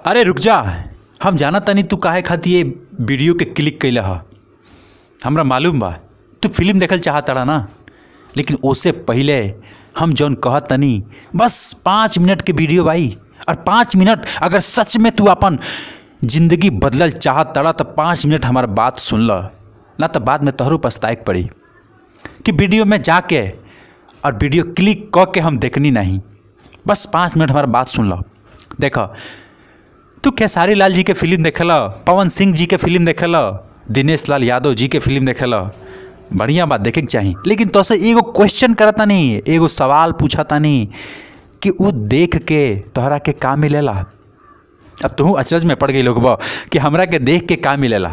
अरे रुक जा हम जाना तनी तू काहे खातिर ये वीडियो के क्लिक कैले ह हमरा मालूम बा तू फिल्म देखल चाहता ना लेकिन उससे पहले हम जौन कहत तनी बस पाँच मिनट के वीडियो भाई और पाँच मिनट अगर सच में तू अपन जिंदगी बदलल चाहत तड़ा तो पाँच मिनट हमार बात सुन ल ना तो बाद में तोहरो पछताए के पड़ी कि वीडियो में जाके और वीडियो क्लिक क के हम देखनी नहीं बस पाँच मिनट हमारा बात सुन लो देखो तू खेसारी लाल जी के फिल्म देखे लो पवन सिंह जी के फिल्म देखे लो दिनेश लाल यादव जी के फिल्म देखे लो बढ़िया बात देखे के चाही लेकिन तो से एगो क्वेश्चन करता नहीं एगो सवाल पूछता नहीं कि वो देख के तोहरा के का मिलेला अब तू अचरज में पड़ गई लोग कि हमरा के देख के का मिलेला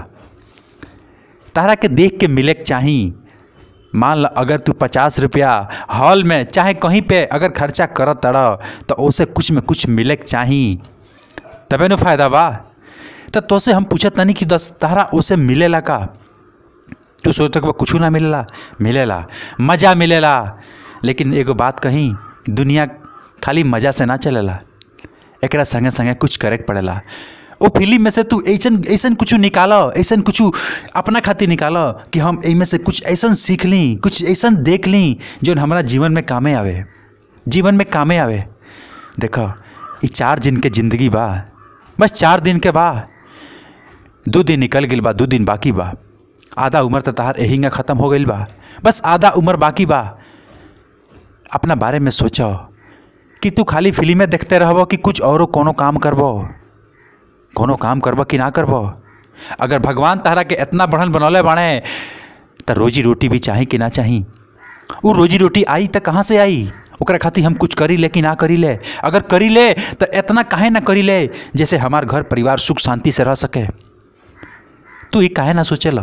तहरा के देख के मिले के चाही मान ल अगर तू पचास रुपया हॉल में चाहे कहीं पे अगर खर्चा करत तड़ तो उसे कुछ में कुछ मिले के चाही तबे न फायदा बा तो तोसे हम पूछत नहीं कि दस तहरा उसे मिलेला का तू सोचत बा कुछ ना मिलेला मिलेला मज़ा मिलेला लेकिन एगो बात कहीं दुनिया खाली मज़ा से ना चलेला एकरा संगे संगे कुछ करे के पड़ेला ओ फिल्म में से तू ऐसन ऐसन कुछ निकाल ऐसन कुछ अपना खातिर निकाल कि हम एमे से कुछ ऐसन सीख ली कुछ ऐसन देख ली जो हमारा जीवन में कामे आवे जीवन में कामे आवे देखो ये चार दिन के ज़िंदगी बा बस चार दिन के बा दो दिन निकल गई बा दो दिन बाकी बा आधा उम्र तो तहार एहिंगा ख़त्म हो गई बा बस आधा उम्र बाकी बा अपना बारे में सोचो कि तू खाली फिल्में देखते रहबो कि कुछ औरो कोनो काम करबो कोनो काम करबो कि ना करबो अगर भगवान तहरा के इतना बढ़न बनौले बाड़े तो रोजी रोटी भी चाही कि ना चाही वो रोजी रोटी आई तो कहाँ से आई ओकरा खातिर हम कुछ करी ले कि ना करी ले अगर करी ले तो इतना काहे ना करी ले जैसे हमार घर परिवार सुख शांति से रह सके तू ये काहे ना सोचेला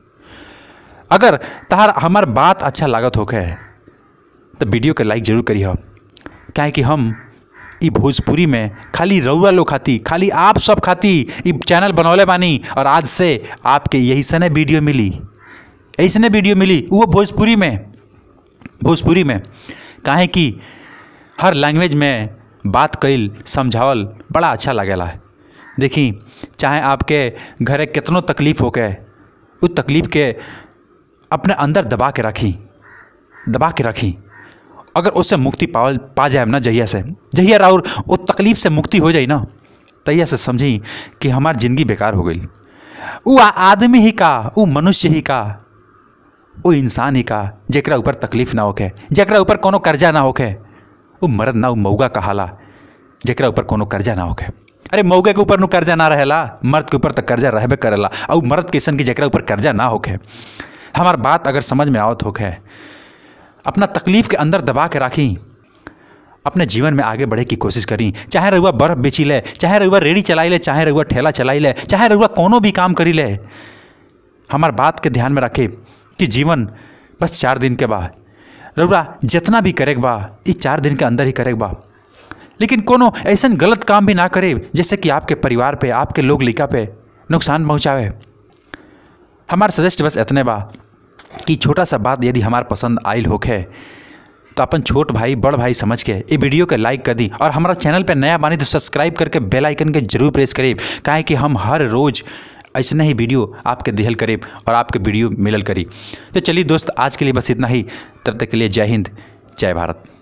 अगर तहार हमार बात अच्छा लागत होके तो वीडियो के लाइक जरूर करी हो काहे कि हम ई भोजपुरी में खाली रउआ लोग खाती खाली आप सब खाती ई चैनल बनौले बानी और आज से आपके यही सने वीडियो मिली ऐसने वीडियो मिली वो भोजपुरी में भोजपुरी में काहे कि हर लैंग्वेज में बात कइल समझावल बड़ा अच्छा लगेला देखी चाहे आपके घरे कितनो तकलीफ़ होके उस तकलीफ़ के अपने अंदर दबा के रखी दबा के रखी अगर उससे मुक्ति पावल पा जाए ना जहिया से जहिया और वो तकलीफ़ से मुक्ति हो जाए ना तहिया से समझी कि हमारी ज़िंदगी बेकार हो गई वो आदमी ही का वो मनुष्य ही का वो इंसान ही का जरा ऊपर तकलीफ ना होके जरा ऊपर कोनो कर्जा ना होके वो मर्द ना वो मऊगा कहाला जरा ऊपर कोनो कर्जा ना होके अरे मऊगे के ऊपर नु कर्जा ना रहेला मर्द के ऊपर तो कर्जा रहबे करेला और मर्द कैसन की जरा ऊपर कर्जा ना होके हमार बात अगर समझ में आवत होके अपना तकलीफ़ के अंदर दबा के राखी अपने जीवन में आगे बढ़े की कोशिश करी चाहे रहुआ बर्फ़ बेची ले चाहे रहुआ रेड़ी चलाई ले चाहे रहुआ ठेला चलाई ले चाहे रहुआ कोनो भी काम करी ले हमार बात के ध्यान में रखे कि जीवन बस चार दिन के बाद रउरा जितना भी करे बा इस चार दिन के अंदर ही करे बा लेकिन कोनो ऐसा गलत काम भी ना करे जैसे कि आपके परिवार पे आपके लोग लिखा पे नुकसान पहुँचावे हमार सजेस्ट बस इतने बा कि छोटा सा बात यदि हमार पसंद आयल होखे तो अपन छोट भाई बड़ भाई समझ के ये वीडियो के लाइक कर दी और हमारा चैनल पे नया बानी तो सब्सक्राइब करके बेल आइकन के जरूर प्रेस करीब काहे कि हम हर रोज़ ऐसे ही वीडियो आपके दिहल करीब और आपके वीडियो मिलल करी तो चलिए दोस्त आज के लिए बस इतना ही तब तक के लिए जय हिंद जय भारत